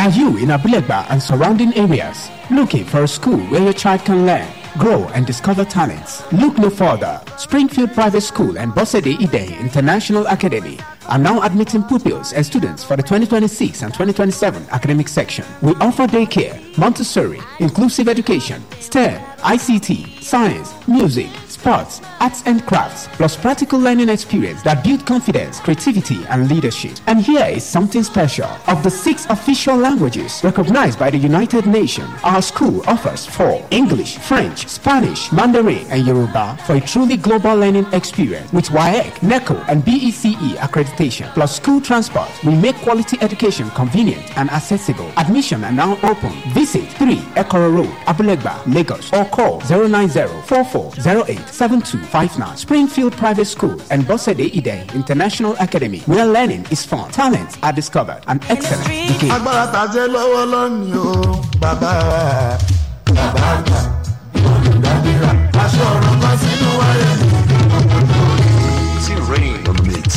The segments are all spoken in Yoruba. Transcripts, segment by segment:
Are you in Abulegba and surrounding areas looking for a school where your child can learn, grow, and discover talents? Look no further. Springfield Private School and Bosede Ide International Academy are now admitting pupils and students for the 2026 and 2027 academic section. We offer daycare, Montessori, inclusive education, STEM, ICT, science, music, sports, arts and crafts, plus practical learning experience that build confidence, creativity, and leadership. And here is something special. Of the six official languages recognized by the United Nations, our school offers four English, French, Spanish, Mandarin, and Yoruba for a truly global learning experience with WAEC, NECO, and BECE accreditation. Plus school transport, we make quality education convenient and accessible. Admission are now open. Visit 3 Ekoro Road, Abulegba, Lagos, or call 090 4408 7259. Springfield Private School and Bosede Ide International Academy, where learning is fun, talents are discovered, and excellence begins. agbára tàjẹ́ lọ́wọ́ lónìí o bàbá bàbá àgbà olùdádìrà aṣọ ọ̀rọ̀ kan sínú wáyé. Rain on the mix.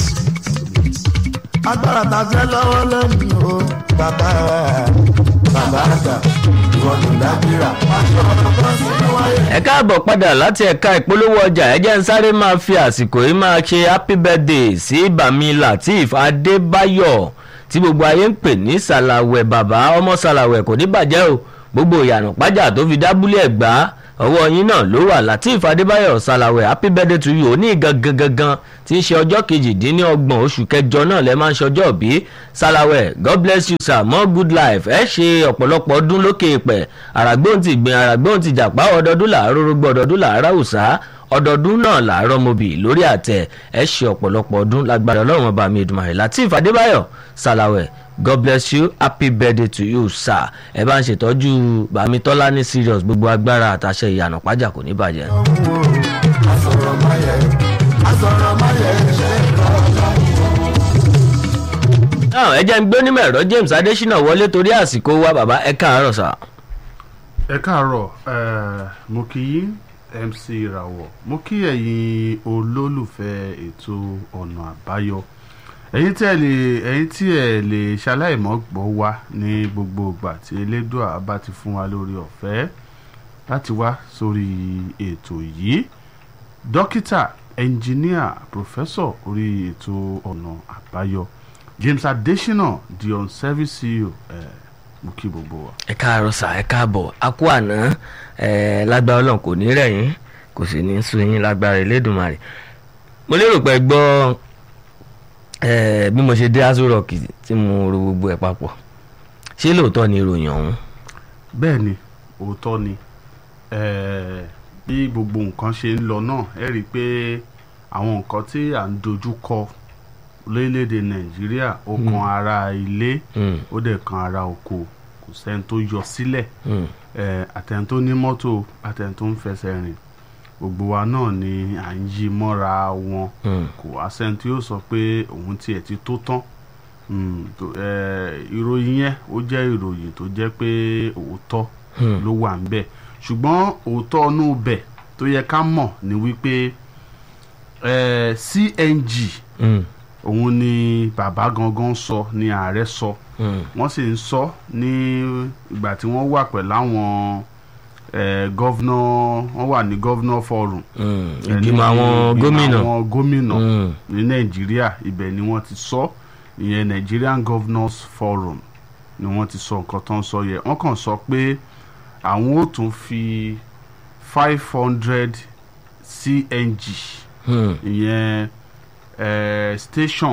agbára tàjẹ́ lọ́wọ́ lónìí o bàbá bàbá àgbà olùdádìrà aṣọ ọ̀rọ̀ kan sínú wáyé. ẹ káàbọ̀ padà láti ẹ̀ka ìpolówó ọjà ẹ jẹ́ ń sáré máa fi àsìkò yìí máa ṣe happy birthday sí bami lateef adébáyọ̀ tí gbogbo ayé ń pè ní sàlàwẹ̀ bàbá ọmọ sàlàwẹ̀ kò ní bàjẹ́ o gbogbo ìyànà pájà tó fi dábúlé ẹ̀gbá ọwọ́ yín náà ló wà lateef adébáyọ̀ sàlàwẹ̀ happy birthday to you òní gangan gangan tí ń ṣe ọjọ́ kejìdínlọ́gbọ̀n oṣù kẹjọ náà lẹ́ máa ń ṣọjọ́ bí sàlàwẹ̀ god bless you sir more good life ẹ ṣe ọ̀pọ̀lọpọ̀ ọdún lókè ìpẹ́ àràgbóhùn ti gbìn àràgbóhùn ti jàpá ọdọọdún làárọ̀ rògbò ọdọọdún làárọ̀ òsà ọdọọdún náà làárọ̀ mobì lórí àtẹ ẹ ṣe ọ̀pọ̀lọpọ̀ ọdún lágbára ọlọ́run ọba mi ìdùnmọ̀ lateef adébáyọ̀ sàlàwẹ̀ god bless you happy birthday to you sir ẹ bá ń ṣètọ́jú bàmítọ́lá ní serious gbogbo agbára àtàṣe ìyànà pàjà kò ní bàjẹ́. asọ̀rọ̀ mayẹ̀ asọ̀rọ̀ mayẹ̀ ṣe kọ́ náà ẹ jẹ́ ń gbé onímọ̀ ẹ̀rọ james adésínà wọlé torí àsìkò wa bàbá ẹ káàárọ̀ sà. ẹ káàárọ̀ eh, mo kí yín mc ìràwọ̀ mo kí ẹ̀yin olólùfẹ́ ètò ọ̀nà àbáyọ ẹ̀yin tí ẹ lè ẹ̀yin tí ẹ lè ṣaláìmọ́ gbọ́ wa ní gbogbo ìgbà tí elédùà bá ti fún wa lórí ọ̀fẹ́ láti wá sórí ètò yìí dókítà ẹnjìníà pòfẹ́sọ̀ orí ètò ọ̀nà àbáyọ james adesina the on service ceo eh, mo kí gbogbo wa. ẹ káàárọ̀ sà ẹ káàbọ̀ a kú àná ẹ lágbára ọlọ́run kò ní rẹ̀ yín kò sì ní sún yín lágbára elédùnmarè mo lérò pé ẹ gbọ́ ẹ bí mo ṣe dé aṣọ rock tí mo ro gbogbo ẹ̀ papọ̀ ṣé lóòótọ́ ni ìròyìn ọ̀hún bẹ́ẹ̀ ni òótọ́ ni eh, bí gbogbo nǹkan ṣe ń lọ náà ẹ rí i pé àwọn nǹkan tí à ń dojú kọ lórílẹ̀‐èdè nàìjíríà ó kan ara ilé Mm. ó dẹ̀ kan ara oko kò sẹ́ni tó yọ sílẹ̀ Mm. eh, àtẹni tó ní mọ́tò àtẹni tó ń fẹsẹ̀ rìn gbogbo wa náà ni à ń yí mọ́ra wọn Mm. kò wá sẹ́ni tí yóò sọ pé òun tiẹ̀ ti tó tán Mm, tó- eh, ìròyìn yẹn ó jẹ́ ìròyìn tó jẹ́ pé òótọ́ Hmm. ló wà ń bẹ̀ ṣùgbọ́n òótọ́ inú bẹ̀ tó yẹ ká mọ̀ ni wípé eh, CNG Mm. òun ni bàbá gangan sọ ni ààrẹ sọ Mm. wọ́n sì ń sọ ní ìgbà tí wọ́n wà pẹ̀lú àwọn eh, gọ́vnà wọ́n wà ní gọ́vnà forum Mm. eh, ní ìgbìmọ̀ àwọn ìgbìmọ̀ gómìnà àwọn gómìnà Mm. ní nàìjíríà ibẹ̀ ni wọ́n ti sọ ìyẹn nigerian governors forum ni wọ́n ti sọ nǹkan tó ń sọ yẹ wọ́n kàn sọ pé àwọn ò tún fi five hundred cng Mm. ìyẹn eh, station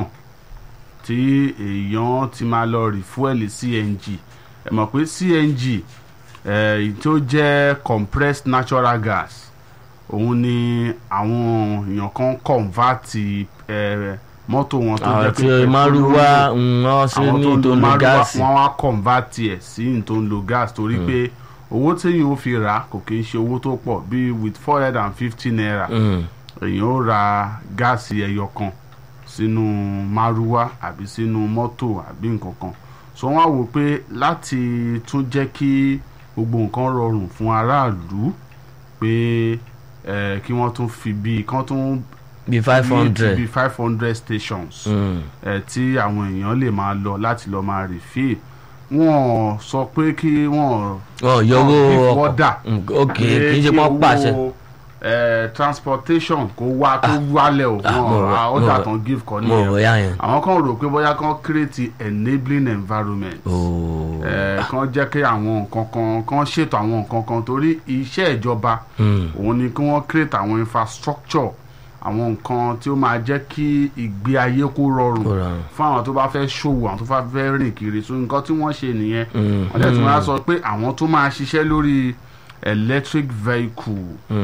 tí èèyàn ti máa lọ rìfúẹ́lì cng ẹ mọ̀ pé cng eh, tó jẹ́ compressed natural gas òun ni àwọn èèyàn kan convert eh, mọ́tò wọn tó jẹ́ àti pé márúwá petroleum wọ́n ṣe àwọn ní tó ń tó lo lo márúwá gáàsì wọ́n wá convert ẹ̀ sí ní tó ń lo gas torí pé owó téèyàn ó fi rà á kò kí ń ṣe owó tó pọ̀ bíi with four hundred and fifty naira Mm. èèyàn ó ra gáàsì ẹyọ kan sínú márúwá àbí sínú mọ́tò àbí nǹkan kan so wọ́n á wò pé láti tún jẹ́ kí gbogbo nǹkan rọrùn fún aráàlú pé eh, kí wọ́n tún fi bíi kán tún bíi five hundred bíi five hundred stations Mm. eh, tí àwọn èèyàn lè máa lọ láti lọ máa refill wọ́n sọ pé kí wọ́n ọ yọwọ give ọkọ̀ order Mm, ok kì í ṣe pọ́n pàṣẹ. ẹ transportation kó wá kó wálẹ̀ o ah, mo rò- wọn mo ọ̀dà rò- tán give kan mo rò bóyá yẹn. àwọn kan rò pé bóyá kan create enabling environment ooo ẹ kan jẹ́ kí àwọn nǹkan kan kan ṣètò àwọn nǹkan kan torí iṣẹ́ ìjọba òun ni kí wọ́n create àwọn infrastructure àwọn nǹkan tí ó máa jẹ́ kí ìgbé ayé kó rọrùn Kó rọrùn. fún àwọn tó bá fẹ́ ṣòwò àwọn tó bá fẹ́ rìn kiri so nǹkan tí wọ́n ṣe nìyẹn wọ́n dẹ̀ tún máa sọ pé àwọn tó máa ṣiṣẹ́ lórí electric vehicle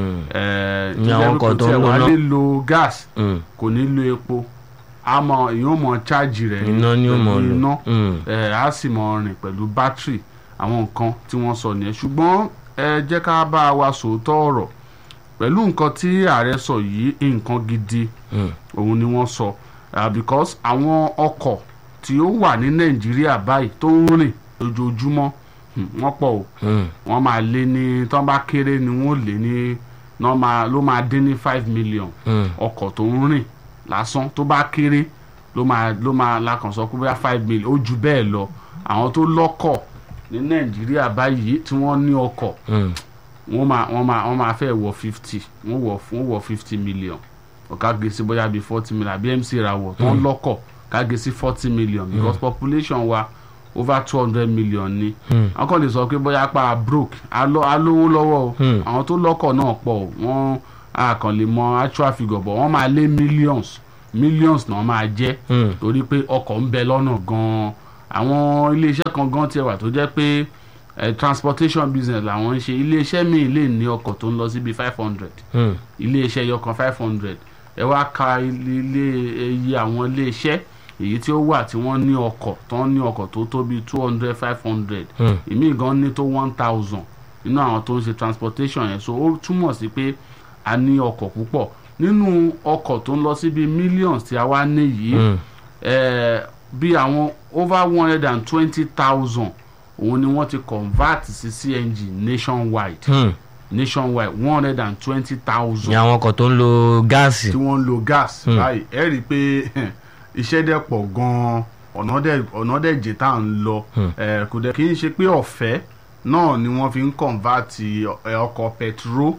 ẹ̀ Ní àwọn ọkọ̀ tó ń tiẹ̀ lo wá iná. lè lo gas kò ní lo epo àmọ́ èèyàn mọ̀ chájì rẹ̀ Iná ni ó mọ̀ pẹ̀lú lò. iná Mm. ẹ á sì mọ rìn pẹ̀lú bátìrì àwọn nǹkan tí wọ́n sọ nìyẹn ṣùgbọ́n ẹ jẹ́ ká bá wa sòótọ́ ọ̀rọ̀ pẹ̀lú nǹkan tí ààrẹ sọ yìí nǹkan gidi òun ni wọ́n sọ Ah, because àwọn ọkọ̀ tí ó wà ní nàìjíríà báyìí tó ń rìn lójoojúmọ́ hmm, wọ́n pọ̀ o wọ́n máa lé ní tán bá kéré ni wọ́n lé ní náà máa- ló máa dín ní five million ọkọ̀ tó ń rìn lásán tó bá kéré ló máa ló máa lakàn sọ pé bóyá five million ó ju bẹ́ẹ̀ lọ àwọn tó lọ́kọ̀ ní nàìjíríà báyìí tí wọ́n ní ọkọ̀ wọ́n máa wọ́n máa wọ́n máa fẹ́ wọ fifty wọ́n wọ wọ́n wọ fifty million ọ̀ká gbé sí bóyá bíi forty million àbí mc rawọ̀ tó ń lọ́kọ̀ ká gbé sí forty million because population wa over two hundred million ni àwọn kan lè sọ pé bóyá pa broke alo- alówó lọ́wọ́ o àwọn tó lọ́kọ̀ náà pọ̀ o wọ́n a kàn lè mọ actual figure bọ̀ wọ́n máa lé millions millions náà máa jẹ́ torí pé ọkọ̀ ń bẹ lọ́nà gan-an àwọn iléeṣẹ́ kan gan tiẹ̀ wà tó jẹ́ pé eh, transportation business làwọn ń ṣe iléeṣẹ́ míì lè ní ọkọ̀ tó ń lọ síbi five hundred iléeṣẹ́ yọkan five hundred ẹ wá ka ilé ilé- iye àwọn iléeṣẹ́ èyí tí ó wà tí wọ́n ní ọkọ̀ tó ń ní ọkọ̀ tó tó bíi two hundred five hundred ìmí gan ní tó one thousand nínú àwọn tó ń ṣe transportation yẹn so ó túmọ̀ sí pé a ní ọkọ̀ púpọ̀ nínú ọkọ̀ tó ń lọ síbi millions tí a wá ní yìí eh, bí àwọn over one hundred and twenty thousand òun ni wọ́n ti convert sí cng nationwide nationwide one hundred and twenty thousand ní àwọn ọkọ̀ tó ń lo gáàsì. tí wọ́n ń lo gas báyìí ẹ rí i pé iṣẹ́ dẹ̀ pọ̀ gan-an ọ̀nà dẹ̀ ọ̀nà dẹ̀ jẹ́ tá à ń lọ Eh, kò dẹ̀ kí n ṣe pé ọ̀fẹ́ náà ni wọ́n fi ń convert eh, ọkọ̀ petrol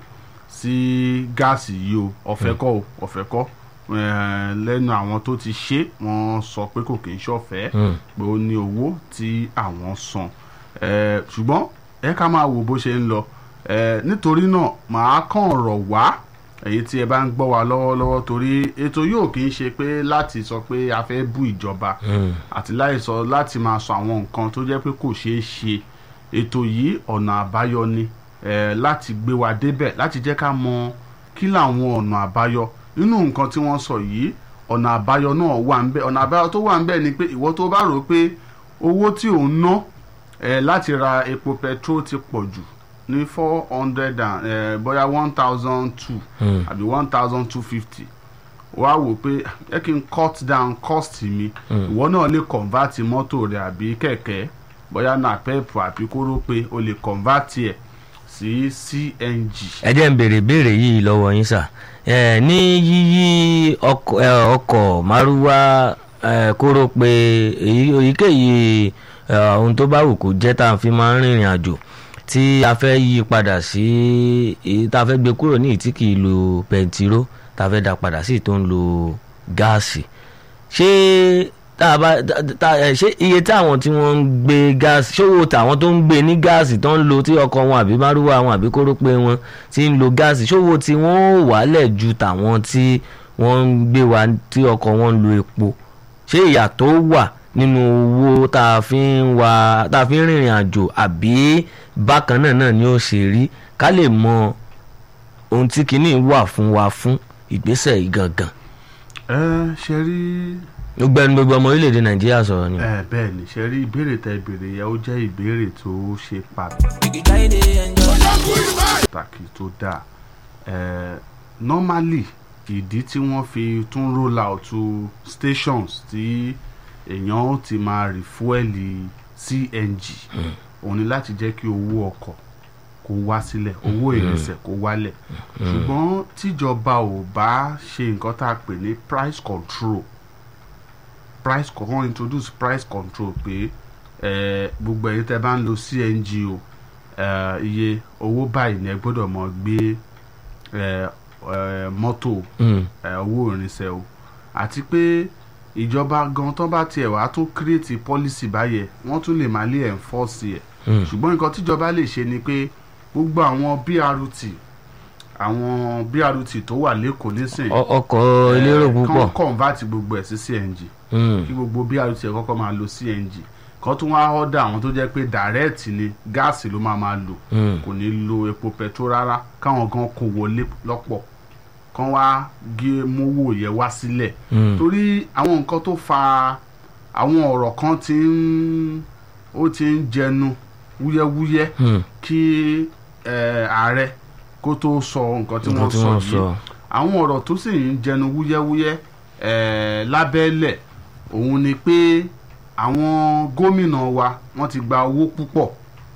sí gáàsì yìí o ọ̀fẹ́ kọ́ o ọ̀fẹ́ kọ́ Eh, lẹ́nu àwọn tó ti ṣe wọ́n sọ pé kò kì í ṣọ̀fẹ́ pé ó ní owó tí àwọn san Eh, ṣùgbọ́n ẹ ká máa wo bó ṣe ń lọ Eh, nítorí náà màá kàn rọ̀ wá èyí tí ẹ bá ń gbọ́ wa lọ́wọ́lọ́wọ́ torí ètò yóò kì í ṣe pé láti sọ pé a fẹ́ bú ìjọba àti láì sọ láti máa sọ àwọn nǹkan tó jẹ́ pé kò ṣeé ṣe ètò yìí ọ̀nà àbáyọ ni eh, láti gbé wa débẹ̀ láti jẹ́ ká mọ kí làwọn ọ̀nà àbáyọ nínú nǹkan tí wọ́n sọ yìí ọ̀nà àbáyọ náà wà ń bẹ̀ ọ̀nà àbáyọ tó wà ń bẹ̀ ni pé ìwọ tó bá rò pé owó tí ò ń ná eh, láti ra epo petrol ti pọ̀ jù ní four hundred and eh, bóyá one thousand two àbí one thousand two fifty wá wò pé ẹ kí n cut down cost mi ìwọ náà lè convert mọ́tò rẹ àbí kẹ̀kẹ́ bóyá na pep àbí kóró pé o lè convert ẹ̀ sí cng. ẹ jẹ́ ń béèrè béèrè yìí lọ́wọ́ yín sà ẹ ní yíyí ọkọ̀ ẹ, ọkọ̀ márúwá ẹ, kóró pé èyí èyíkéyìí ẹ, ohun tó bá wù kó jẹ́ tá a fi máa ń rìnrìn àjò tí a fẹ́ yí padà sí èyí tá a fẹ́ gbé kúrò ní ìtí kì í lo pẹntiró tá a fẹ́ dá padà sí tó ń lo gáàsì ṣé tá a bá tá- tá- ẹ, ṣé iye táwọn tí wọ́n ń gbé gáàsì ṣòwò táwọn tó ń gbé ní gáàsì tó ń lo tí ọkọ̀ wọn àbí márúwá wọn àbí kórópé wọn ti ń lo gáàsì ṣòwò tí wọ́n ò wálẹ̀ ju tàwọn tí wọ́n ń gbé wa tí ọkọ̀ wọn ń lo epo ṣé ìyàtọ̀ wà nínú owó tá a fi ń wa tá a fi ń rìnrìn àjò àbí bákan náà náà ni ó ṣe rí ká lè mọ ohun tí kinní wà fún wa fún ìgbésẹ̀ yìí gangan ẹ ṣe rí gbogbo ẹni gbogbo ọmọ orílẹ̀-èdè nàìjíríà sọ̀rọ̀ ni. ẹ bẹ́ẹ̀ ni ṣe rí ìbéèrè tẹ ìbéèrè yẹn ó jẹ́ ìbéèrè tó ṣe pàtàkì tó dáa ẹ normally ìdí tí wọ́n fi tún roll out to stations tí èèyàn ó ti máa rìfúẹ́lì cng òun ni láti jẹ́ kí owó ọkọ̀ kó wá sílẹ̀ owó ìrìnsẹ̀ kó wálẹ̀ ṣùgbọ́n tíjọba ò bá ṣe nǹkan tá a pè ní price control price con- wọ́n introduce price control pé eh, gbogbo ẹ̀yin tẹ́ bá ń lo cng o eh, iye owó báyìí ni ẹ gbọ́dọ̀ mọ gbé eh, eh, mọ́tò Mm. eh, owó ìrìnsẹ̀ o àti pé ìjọba gan tó bá tiẹ̀ wá tún kírètì pọ́lísì báyẹn wọ́n tún lè máa lé ẹ̀ńfọ́ọ̀sì ẹ̀ Mm. ṣùgbọ́n nǹkan tíjọba lè ṣe ni pé gbogbo àwọn brt àwọn brt tó wà lẹ́kọ̀ọ́ nísìnyí Ọ- ọkọ̀ elérò púpọ̀ kán convert gbogbo ẹ̀ sí cng Mm. kí gbogbo brt ẹ̀ kọ́kọ́ máa lo cng kan tún wá ọ́dà àwọn tó jẹ́ pé direct ni gáàsì ló máa máa lò Mm. kò ní lo epo petrol rárá káwọn gan kó wọlé lọ́pọ̀ kán wá gé mówó yẹn wá sílẹ̀ Mm. torí àwọn nǹkan tó fa àwọn ọ̀rọ̀ kan ti ń ó ti ń jẹnu wúyẹ́wúyẹ́ Mm. kí eh, ààrẹ kó tó sọ nǹkan tí Nǹkan wọ́n tí sọ wọ́n yìí sọ. àwọn ọ̀rọ̀ tó sì ń jẹnu wúyẹ́wúyẹ́ eh, lábẹ́lẹ̀ òun ni pé àwọn gómìnà wa wọ́n ti gba owó púpọ̀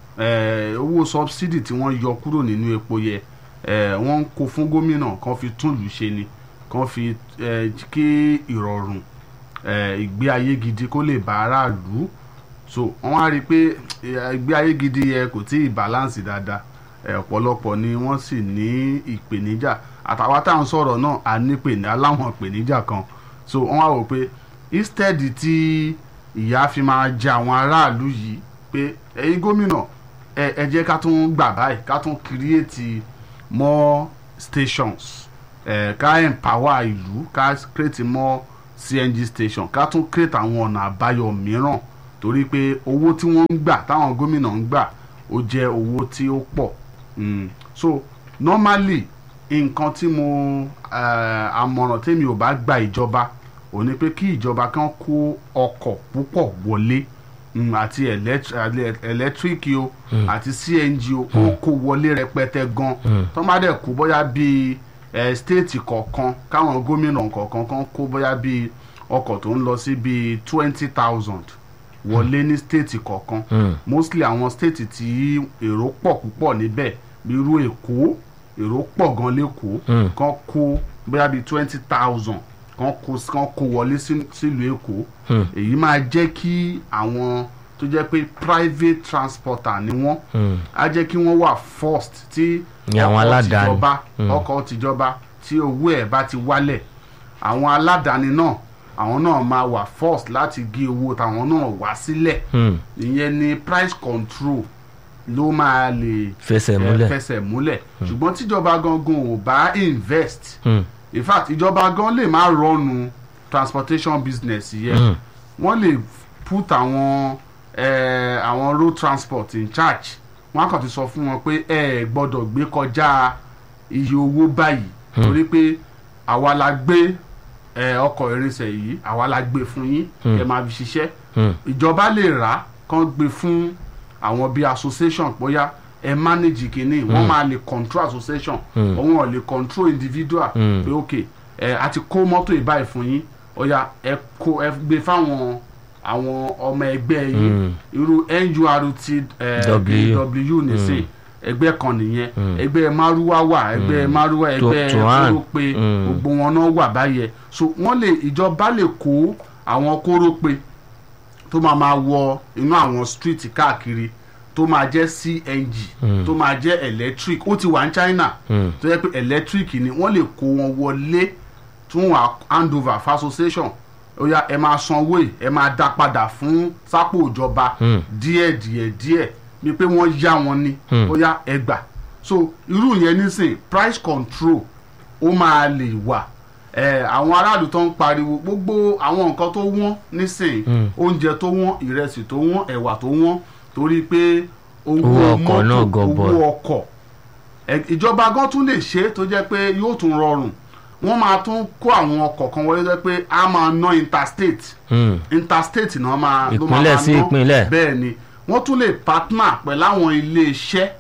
eh, owó subsidy tí wọ́n yọ kúrò nínú epo yẹ eh, wọ́n ń kó fún gómìnà kan fi tún lù ṣe ni kan fi eh, kí ìrọ̀rùn eh, ìgbé ayé gidi kó lè bá aráàlú so wọ́n á rí i pé eh, ìgbé ayé gidi yẹ kò tí ì balance dáadáa eh, ọ̀pọ̀lọpọ̀ ni wọ́n sì ní ìpèníjà àtàwọn tá à ń sọ̀rọ̀ náà a ní pè ní aláwọn ìpèníjà kan so wọ́n á wò pé instead tí ìyá fi máa jẹ àwọn aráàlú yìí pé ẹ̀yin gómìnà ẹ ẹ jẹ́ ká tún gbà báyìí ká tún create more stations ẹ ká empower ìlú ká create more cng station ká tún create àwọn ọ̀nà àbáyọ mìíràn torí pé owó tí wọ́n ń gbà táwọn gómìnà ń gbà ó jẹ́ owó tí ó pọ̀ Mm. so normally nǹkan tí mo eh, àmọ̀ràn tèmi ò bá gba ìjọba ò ní pé kí ìjọba kan kó ọkọ̀ púpọ̀ wọlé mm, àti elect- ele- ẹlẹ́tíríkì o àti cng o kó kó wọlé rẹpẹtẹ gan tó má dẹ̀ kó bóyá bíi eh, stéètì kọ̀ọ̀kan káwọn gómìnà kọ̀ọ̀kan kan kó bóyá bíi ọkọ̀ tó ń lọ sí bíi twenty thousand wọlé ní stéètì kọ̀ọ̀kan Mm. mostly àwọn stéètì tí èrò pọ̀ púpọ̀ níbẹ̀ bí irú èkó èrò pọ̀ gan lẹ́kọ̀ọ́ Mm. kan kó bóyá bíi twenty thousand kan kó kan kó wọlé sí- sílùú èkó Mm. èyí máa jẹ́ kí àwọn tó jẹ́ pé private transporter ni wọ́n Mm. á jẹ́ kí wọ́n wà first tí Ní àwọn aládàáni. tìjọba Mm. ọkọ̀ tìjọba tí owó ẹ̀ bá ti wálẹ̀ àwọn aládàáni náà àwọn náà máa wà first láti gé owó tàwọn náà wá sílẹ̀ Mm. ìyẹn ni price control ló máa lè fẹsẹ̀ eh, múlẹ̀ fẹsẹ̀ múlẹ̀ ṣùgbọ́n tíjọba gangan ò bá invest Mm. in fact ìjọba gan lè má rọnu transportation business yẹn Mm. wọ́n lè put àwọn eh, àwọn road transport in charge wọ́n á kàn ti sọ fún wọn pé ẹ ẹ gbọ́dọ̀ gbé kọjá iye owó báyìí torí pé àwa la gbé eh, ọkọ̀ irinṣẹ́ yìí àwa la gbé fún yín ẹ máa fi ṣiṣẹ́ Mm. ìjọba lè rà kán gbé fún àwọn bíi association bóyá ẹ manage kínní wọ́n máa lè control association òun ò lè control individual Mm. pé ok ẹ a ti kó mọ́tò ìbáyìí fún yín ọ̀ya ẹ kó ẹ gbé fáwọn àwọn ọmọ ẹgbẹ́ yín Mm. irú nurt eh, W. w nìsín ẹgbẹ́ kan nìyẹn ẹgbẹ́ maruwa wà ẹgbẹ́ maruwa ẹgbẹ́ Tuan. kórópè Mm. gbogbo wọn náà wà báyẹn so wọ́n lè ìjọba lè kó àwọn kórópè tó máa máa wọ inú àwọn street káàkiri tó máa jẹ́ cng tó máa jẹ́ electric ó ti wà ní china Mm. tó yẹ pé electric ni wọ́n lè kó wọn wọlé tún wà hand over for association ó yá ẹ máa sanwó ẹ ẹ máa dá padà fún sápò ìjọba Mm. díẹ̀ díẹ̀ díẹ̀ bí pé wọ́n yá wọn ni Mm. ó yá ẹ gbà so irú yẹn nísìn price control ó máa lè wà ẹ àwọn aráàlú tó ń pariwo gbogbo àwọn nǹkan tó wọ́n nísìn Mm. oúnjẹ tó wọ́n ìrẹsì tó wọ́n ẹ̀wà tó wọ́n torí pé owó Owó ọkọ̀ náà mọ́tò gọbọi. owó ọkọ̀ ẹ- ìjọba gan tún lè ṣe é tó jẹ́ pé yóò tún rọrùn wọ́n máa tún kó àwọn ọkọ̀ kan wọlé tó jẹ́ pé a máa ná interstate Mm. interstate náà máa ló máa Ìpínlẹ̀ máa sí ná. ìpínlẹ̀. bẹ́ẹ̀ ni wọ́n tún lè partner pẹ̀lú àwọn ilé-iṣẹ́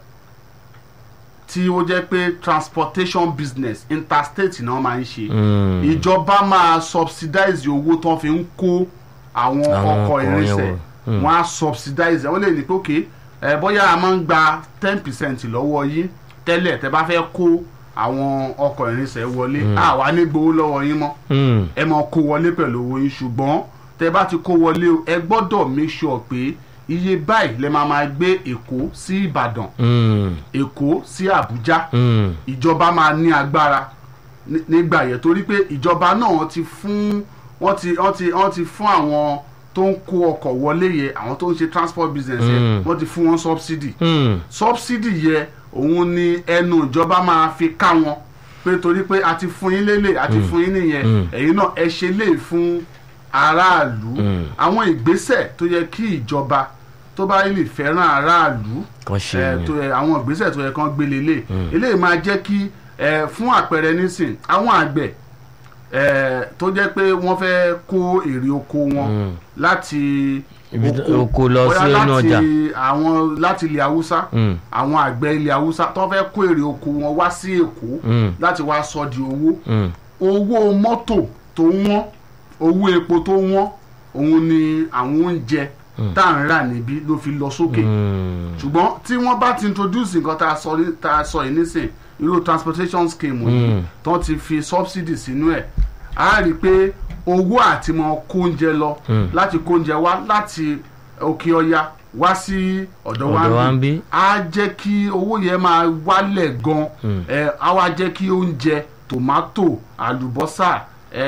tí ó jẹ́ pé transportation business interstate náà máa ń ṣe Mm. ìjọba máa subsidize owó tó fi ń kó àwọn Àwọn ọkọ̀ ọkọ̀ yẹn irinṣẹ́ wọ̀. Mm. wọ́n á subsidize wọ́n lè ní pé òkè ẹ bóyá a máa ń gba ten percent lọ́wọ́ yín tẹ́lẹ̀ tẹ́ bá fẹ́ kó àwọn ọkọ̀ irinṣẹ́ wọlé àwa ní gbowó lọ́wọ́ yín mọ́ Mm. ẹ máa kó wọlé pẹ̀lú owó yín ṣùgbọ́n tẹ bá ti kó wọlé o ẹ gbọ́dọ̀ make sure pé iye báyìí lè máa máa gbé èkó sí ìbàdàn Mm, èkó sí àbújá mm, ìjọba máa ní agbára ní- nígbà yẹn torí pé ìjọba náà ti fún wọ́n ti wọ́n ti wọ́n ti fún àwọn tó ń kó ọkọ̀ wọlé yẹ àwọn tó ń ṣe transport business yẹ Mm. wọ́n ti fún wọn subsidy mm, subsidy yẹ òun ni ẹnu ìjọba máa fi ká wọn pé torí pé a ti fún yín lélẹ̀ a ti fún yín nìyẹn Mm. ẹ̀yin náà ẹ ṣe lè fún aráàlú Mm. àwọn ìgbésẹ̀ tó yẹ kí ìjọba tó bá lè fẹ́ràn aráàlú Kàn ṣe ẹ, ni. tó yẹ àwọn ìgbésẹ̀ tó yẹ kán gbé lélẹ̀ eléyìí máa jẹ́ kí ẹ, fún àpẹẹrẹ nísìn àwọn àgbẹ̀ ẹ, tó jẹ́ pé wọ́n fẹ́ kó èrè oko wọn Mm. láti Ibi tó- oko lọ bóyá sí inú láti ọjà. àwọn láti ilẹ̀ haúsá Mm. àwọn àgbẹ̀ ilẹ̀ haúsá tó fẹ́ kó èrè oko wọn wá sí èkó Mm. láti wá sọ di owó mm, owó mọ́tò tó wọ́n owó epo tó wọ́n òun ni àwọn oúnjẹ tá à ń rà níbí ló fi lọ sókè mm, ṣùgbọ́n tí wọ́n bá ti introduce nǹkan tá a sọ ní- tá a sọ yìí nísìn irú transportation scheme yìí Mm. tó ti fi subsidy sínú ẹ̀ á rí i pé owó àti mọ kó oúnjẹ lọ Mm. láti kó oúnjẹ wá láti òkè ọya wá sí ọ̀dọ̀ Ọ̀dọ̀ wa wa ń ń bí. bí á jẹ́ kí owó yẹn máa wálẹ̀ gan Mm. ẹ̀ á wá jẹ́ kí oúnjẹ tòmátò àlùbọ́sà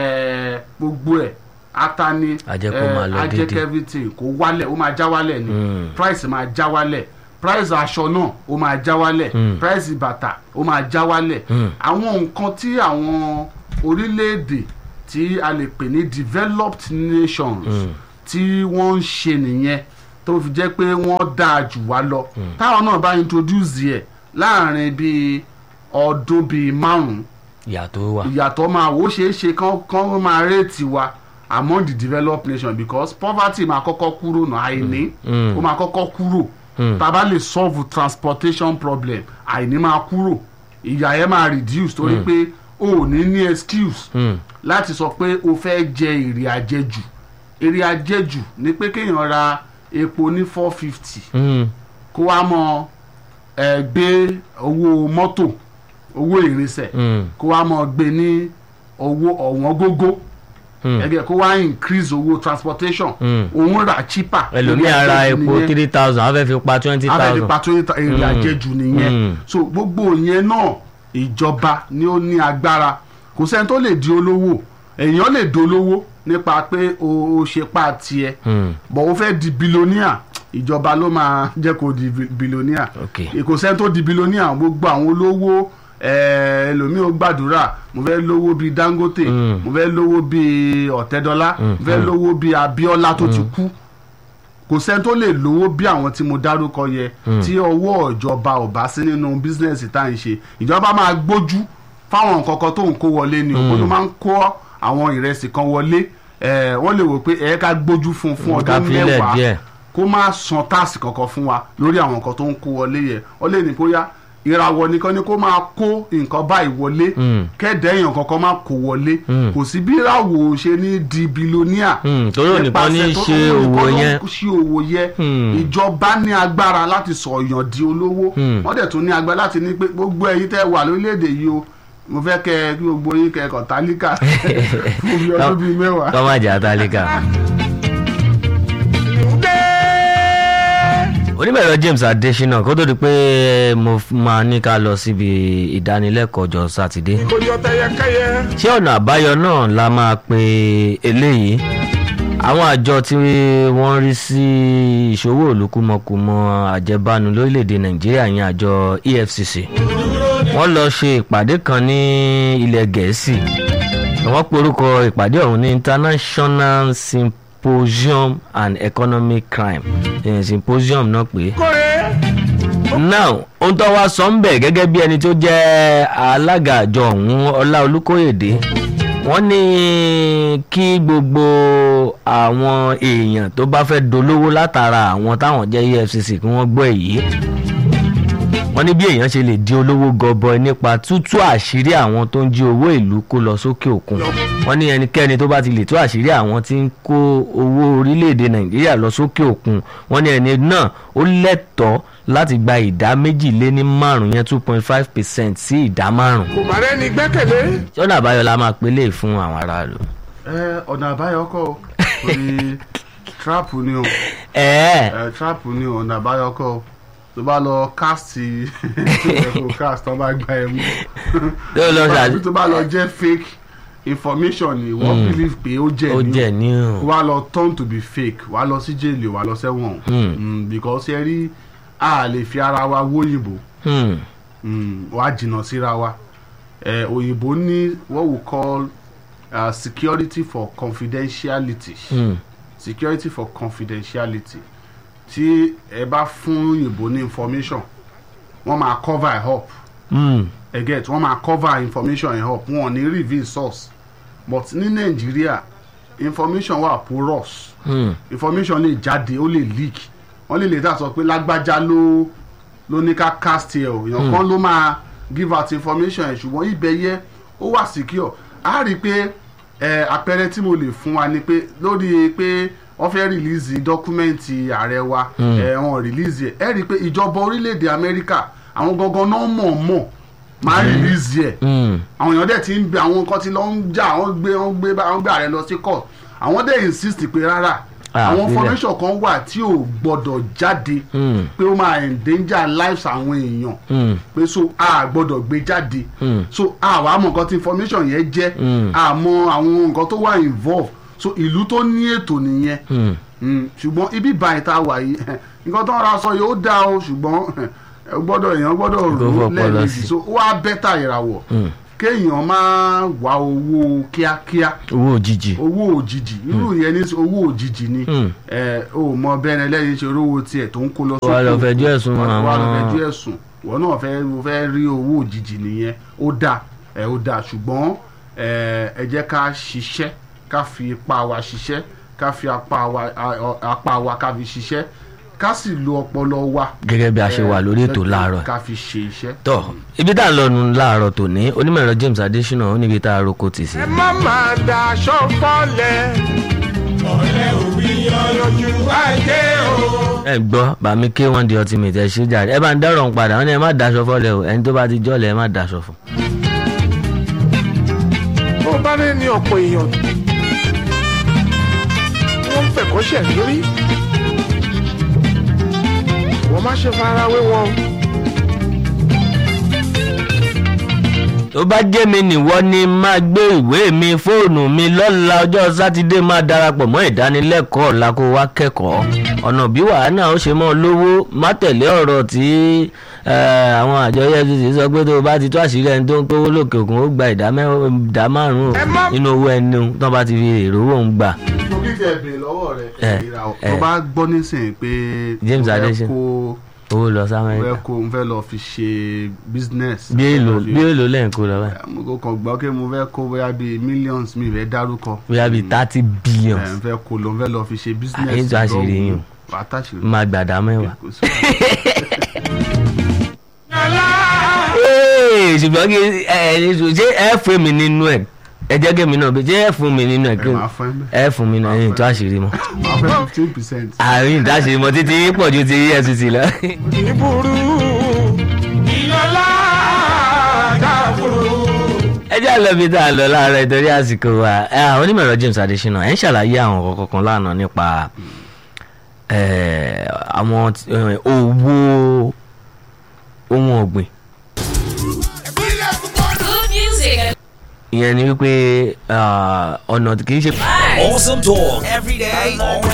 ẹ̀ gbogbo ẹ̀ ata ni Á jẹ́ kó ẹ̀, máa lọ á jẹ́ déédéé. kí everything kó wálẹ̀ ó máa já wálẹ̀ ni Mm. price máa já wálẹ̀ price aṣọ náà ó máa já wálẹ̀ Mm. price bàtà ó máa já wálẹ̀ Mm. àwọn nǹkan tí àwọn orílẹ̀-èdè tí a lè pè ní developed nations Mm. tí wọ́n ń ṣe nìyẹn tó fi jẹ́ pé wọ́n dáa jù wá lọ táwọn náà bá introduce yẹ láàrin bíi ọdún bíi márùn-ún ìyà tó wà. ìyàtọ̀ máa wò ó ṣeé ṣe kán kán máa réètì wa among the developed nations because poverty máa kọ́kọ́ kúrò náà àìní Mm. ó máa kọ́kọ́ kúrò Mm. tá a bá lè solve transportation problem àìní máa kúrò ìyà yẹn máa reduce torí pé o ò ní ní excuse Mm. láti sọ pé o fẹ́ jẹ èrè àjẹjù èrè àjẹjù ni pé kéèyàn ra epo ní four fifty Mm. kó wá mọ ẹ gbé owó mọ́tò owó ìrìnsẹ̀ Mm. kó wá mọ gbé ní owó ọ̀wọ́n gógó Mm. ẹgbẹ́ kó wá increase owó transportation Mm. òun rà cheaper ẹlòmíì èrè ara àjẹjù epo nìyẹn. three thousand wọ́n fẹ́ fi pa twenty abẹ́ni thousand. pàtó èrè Mm. àjẹjù nìyẹn Mm. so gbogbo yẹn náà ìjọba ni ó ní agbára kò sẹ́ni tó lè di olówó èèyàn lè dolówó nípa pé o o ṣe pa tiẹ̀ Mm. bọ̀ o fẹ́ di bilóníà ìjọba ló máa jẹ́ kó di bi- bilóníà Okay. kò sẹ́ni tó di bilóníà gbogbo àwọn olówó eh, ẹlòmíì ó gbàdúrà mo fẹ́ lówó bíi Dangote Mm. mo fẹ́ lówó bíi Ọ̀tẹ́dọ́lá mo fẹ́ lówó bíi Abíọ́lá tó ti kú kò sẹ́ni tó lè lówó bí àwọn tí mo dárúkọ yẹ tí ọwọ́ ìjọba ò bá sí nínú bísínẹ́sì tá à ń ṣe ìjọba máa gbójú fáwọn nǹkan kan tó ń kó wọlé ni òun ló máa ń kó àwọn ìrẹsì kan wọlé eh, wọ́n lè wò pé ẹ̀ ká gbójú fún fún Ká ọdún filẹ̀ mẹ́wàá díẹ̀. kó má san táàsì kankan fún wa lórí àwọn nǹkan tó ń kó wọlé yẹ ọ lè ní bóyá ìràwọ̀ nìkan ni kó máa kó nǹkan báyìí wọlé Mm. kẹ́ẹ̀dẹ́ èèyàn kankan máa kó wọlé Mm. kò sí bí ìràwọ̀ ṣe ní di bilóníà Mm, torí òun nìkan ní í nípasẹ̀ tó- ṣe òun òwò nìkan ló ń yẹn. ṣe òwò yẹn Mm. ìjọba ní agbára láti sọ èèyàn di olówó Mm. wọ́n dẹ̀ tún ní agbára láti ní pé gbogbo ẹ̀yin tẹ́ wà lórílẹ̀‐èdè yìí o mo fẹ́ kẹ́ kí gbogbo yín kẹ́ kọ̀ tálíkà fún bí ọdún bíi mẹ́wàá. kọ́ má jà tálíkà. onímọ̀ẹ̀rọ James Adesina kó tó di pé mo f- máa ní ká lọ síbi ìdánilẹ́kọ̀ọ́ ọjọ́ sátidé ṣé ọ̀nà àbáyọ náà la máa pe eléyìí àwọn àjọ tí wọ́n rí sí ìṣòwò olùkúmọkùmọ àjẹbánu lórílẹ̀‐èdè Nàìjíríà yẹn àjọ EFCC wọ́n lọ ṣe ìpàdé kan ní ilẹ̀ Gẹ̀ẹ́sì wọ́n porúkọ ìpàdé ọ̀hún ní International Symposium and Economic Crime eh, Symposium náà pé now ohun tó wá sọ ń bẹ̀ gẹ́gẹ́ bí ẹni tó jẹ́ alága àjọ ọ̀hún ọlá olùkóyèdè wọ́n ní kí gbogbo àwọn èèyàn tó bá fẹ́ dolówó látara àwọn táwọn jẹ́ EFCC kí wọ́n gbọ́ èyí wọ́n ní bí èèyàn ṣe lè di olówó gọbọi nípa tútú àṣírí àwọn tó ń jí owó ìlú kó lọ sókè òkun wọ́n ní ẹnikẹ́ni tó bá ti lè tú àṣírí àwọn tí ń kó owó orílẹ̀-èdè nàìjíríà lọ sókè òkun wọ́n ní ẹni náà ó lẹ́tọ̀ọ́ láti gba ìdá méjì lé ní márùn yẹn two point five percent sí ìdá márùn. kò má rẹ́ni gbẹ́kẹ̀lé. ṣọ́nà àbáyọ la máa pélé fún àwọn aráàlú. ẹ ọ̀nà àbáyọ kọ́ o torí trap ni o ẹ ẹ trap ni o ọ̀nà àbáyọ kọ́ o. tó bá lọ cast tó cast tó bá gba ẹ mú tó lọ ṣàdé tó bá lọ jẹ́ fake information ni wọ́n believe pé ó jẹ́ ó ni o jẹ ní o wá lọ turn to be fake wá lọ sí jail wá lọ sẹ́wọ̀n Hmm. Mm, because ẹ rí a lè fi ara wa wóyìnbó Hmm. mm, wá jìnnà síra wa eh, òyìnbó ní what we call uh, security for confidentiality Hmm. security for confidentiality tí ẹ bá fún òyìnbó ní information wọ́n máa cover ẹ̀ up Hmm. ẹ get wọ́n máa cover information ẹ̀ up wọ́n ò ní reveal source but ní nàìjíríà information wà porous Hmm. information lè jáde ó lè leak wọ́n lè lè dá sọ pé lágbájá ló ló ní ká cast ẹ o èèyàn kan ló máa give out information ẹ ṣùgbọ́n ibẹ̀ yẹ ó wà secure a rí i pé ẹ àpẹẹrẹ tí mo lè fún wa ni pé lórí pé wọ́n fẹ́ release dọ́kúmẹ́ǹtì ààrẹ wa ẹ wọ́n release ẹ ẹ rí i pé ìjọba orílẹ̀-èdè amẹ́ríkà àwọn gangan náà mọ̀ mọ̀ máa release ẹ Hmm. àwọn èèyàn dẹ̀ ti ń bẹ àwọn nǹkan tí lọ ń jà wọ́n gbé wọ́n gbé bá wọ́n gbé ààrẹ lọ sí court àwọn dẹ̀ insist pé rárá Ah, àwọn sílẹ̀. information kan wà tí ò gbọ́dọ̀ jáde Hmm. pé ó máa endanger lives àwọn èèyàn Hmm. pé so a gbọ́dọ̀ gbé jáde Hmm. so a wàá mọ nǹkan tí information yẹn jẹ́ Hmm. a mọ àwọn nǹkan tó wà involve so ìlú tó ní ètò nìyẹn Hmm. Mm, ṣùgbọ́n ibi báyìí tá a wà yìí nǹkan tó ń ra sọ yóò dá o ṣùgbọ́n ẹ gbọ́dọ̀ èèyàn gbọ́dọ̀ Kó rò ó fọpọlọ lẹ́ẹ̀mejì sí. so ó wá bẹ́tà ìràwọ̀ Hmm. kéèyàn máa wá owó kíákíá owó òjijì owó òjijì irú yẹn ní owó òjijì ni Hmm. ẹ ò mọ bẹ́ẹ̀ lẹ́yìn ṣe rówó tiẹ̀ tó ń kó lọ Wà lọ fẹjọ́ ẹ̀sùn wà lọ àwọn- fẹjọ́ ẹ̀sùn wọ́n náà fẹ́ o fẹ́ rí owó òjijì nìyẹn ó dáa ẹ ó dáa ṣùgbọ́n ẹ ẹ jẹ́ ká ṣiṣẹ́ ká fi ipá wa ṣiṣẹ́ ká fi apá wa a- apá wa ká fi ṣiṣẹ́ ká sì lo ọpọlọ wa gẹ́gẹ́ bí a ṣe wà lórí ètò ẹ, láàárọ̀ ká fi ṣe iṣẹ́. tọ́ ibi tá à ń lọ nu láàárọ̀ tòní onímọ̀ ẹ̀rọ James Adésínà ó níbi tá a roko tì sí. ẹ má máa daṣọ fọlẹ̀. ọ̀rẹ́ òbí yanjú ajé o. ẹ gbọ́ bàmí ké wọ́n di ultimate ẹ ṣe jàre ẹ bá ń dárò ń padà wọ́n ní ẹ má daṣọ fọ́lẹ̀ o ẹni tó bá ti jọ́lẹ̀ ẹ má daṣọ fún. bó bá rí ní ọ̀pọ̀ èèyàn wọ́n ń fẹ̀kọ́ṣẹ̀ lórí. wọ́n má ṣe fara wé wọn. tó bá jẹ́ mi nìwọ ni máa gbé ìwé mi fóònù mi lọ́la ọjọ́ sátidé máa darapọ̀ mọ́ ìdánilẹ́kọ̀ọ́ ọ̀la kó wá kẹ́kọ̀ọ́ ọ̀nà bí wàhálà ó ṣe mọ́ lówó má tẹ̀lé ọ̀rọ̀ tí eh, àwọn àjọ efcc sọ pé tó o bá ti tó àṣírí ẹni tó ń kówó lókè òkun ó gba ìdá mẹ́- ìdá márùn-ún Ẹ má- nínú owó ẹni tó bá ti fi èrò owó ń gbà. torí tẹ bèrè lọ́wọ́ rẹ̀ Ẹ, ìràwọ̀ ẹ. tó bá gbọ́ nísìnyí pé James mo fẹ́ Adesina. kó owó lọ mo fẹ́ sámẹ́ríkà kó mo fẹ́ lọ fi ṣe business. bí èlò Mo fẹ́ bí fi- èlò lẹ́yìn kó lọ báyìí mo kò kàn gbọ́ pé mo fẹ́ kó bóyá bíi millions mi fẹ́ dárúkọ. bóyá bíi thirty ẹ billion n fẹ́ kó lọ n fẹ́ lọ fi ṣe business. Àyè tó àṣírí yín o. wàá tàṣírí. máa gbàdá mẹ́wàá. Kò sí wàhálà. Ee, ṣùgbọ́n kí ẹ ẹ ṣe ẹ fún mi nínú ẹ ẹ jẹ́ kí mi náà bí ṣé ẹ fún mi nínú ẹ kí ẹ máa fún ẹ bẹ́ẹ̀. ẹ fún mi náà ẹ̀yìn tó àṣírí mọ́ máa fẹ́ fifteen percent. àárín ìdáṣírí mọ́ títí pọ̀ ju ti efcc lọ. ìburú. ìyọlá dàbúrú. ẹ jẹ́ àlọ́ bí tá a lọ láàárọ̀ ìtorí àsìkò wa ẹ, àwọn onímọ̀ ẹ̀rọ James Adesina ẹ̀ ń ṣàlàyé àwọn kọ̀ọ̀kan kan lánàá nípa ẹ̀, àwọn tí- ẹ̀, owó ohun ọ̀gbìn Good music. ìyẹn ni wípé ah, ọ̀nà kì í ṣe. Awesome talk every day, all